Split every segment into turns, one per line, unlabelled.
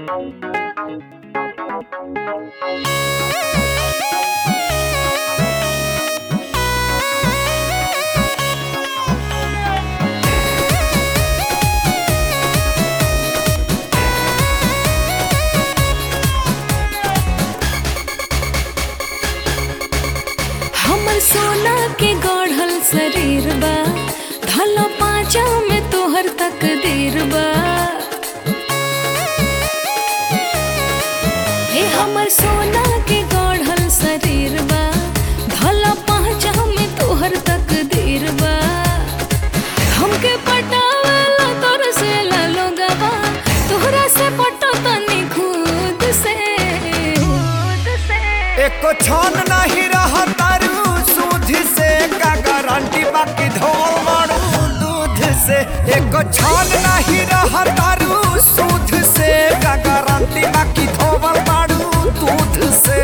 हमर सोना के गढ़ल शरीर बा धला पाँचा में तोहर तकदीर बा हे हमर सोना के गढ़ल शरीर बा धला पाँचा में तोहर तकदीर बा हमके पटावेला तोर से लोगवा तोहरा से पटो तनी खुद से खुद से
एको छन नहीं रहा तारू सूद से का गारंटी बाकी धोल मारू दूध से एको छन नहीं रहा तारू सूद से का गारंटी बाकी धोल मारू दूध से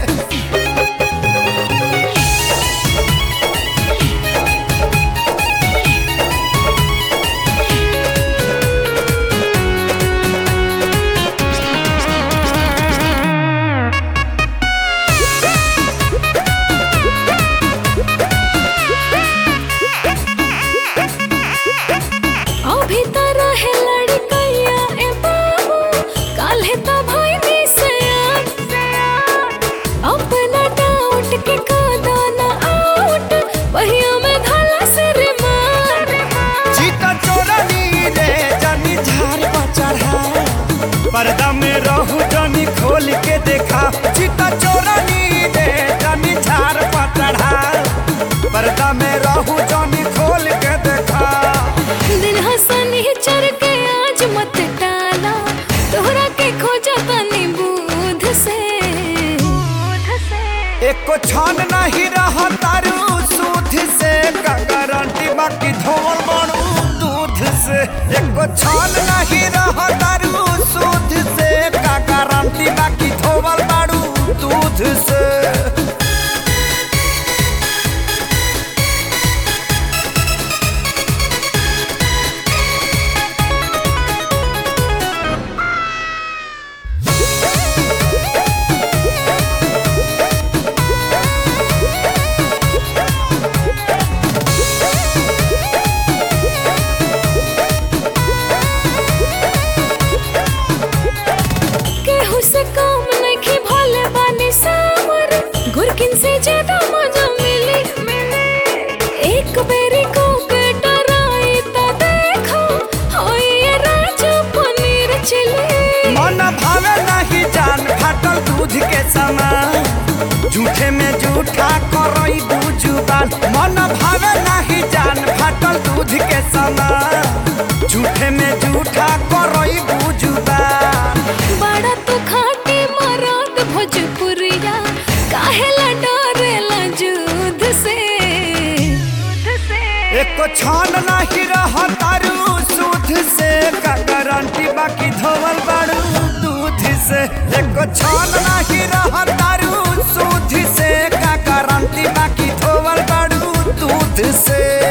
अभी त रहे लड़कैया ए बाबू काल्हे त भइनी से अपना डाउट के कादा ना आउट बहिया में धला से रे मार
चीता चोरनी रे जानी झार पर चढ़ा पर्दा में रहू जानी खोल के देखा चीता चोरनी रे जानी झार पर चढ़ा पर्दा में रहू जानी खोल के देखा
दिन हसनी चर के आज मत टाला तोहरा के खोजा तनी बूध से बूध से
एको छान नहीं रहा तारू सूद से का गारंटी बाकी धोल बनू दूध से एको छान नहीं रहा तारू सूद से का गारंटी बाकी धोल बाड़ू दूध से
केहू से कम नहीं भोले बानी सावर गुरकिन से ज्यादा मजा मिली एक बेरी को के डराई ता देखो होई ये राजा पनीर चिली
मन भावे नहीं जान फाटल दूध के समान झूठे में झूठा करई जुबान मन भावे नहीं जान फाटल दूध के समान झूठे में झूठा करई जुबान
बड़ा तू खाटी मरात भोजपुरिया काहेला डरेला जुद से
एको छान नहीं रहा तारू सूद से का गारंटी बाकी धोवल बाड़ू दूध से एको छान नहीं रहा तारू सूद से का गारंटी बाकी धोवल बाड़ू दूध से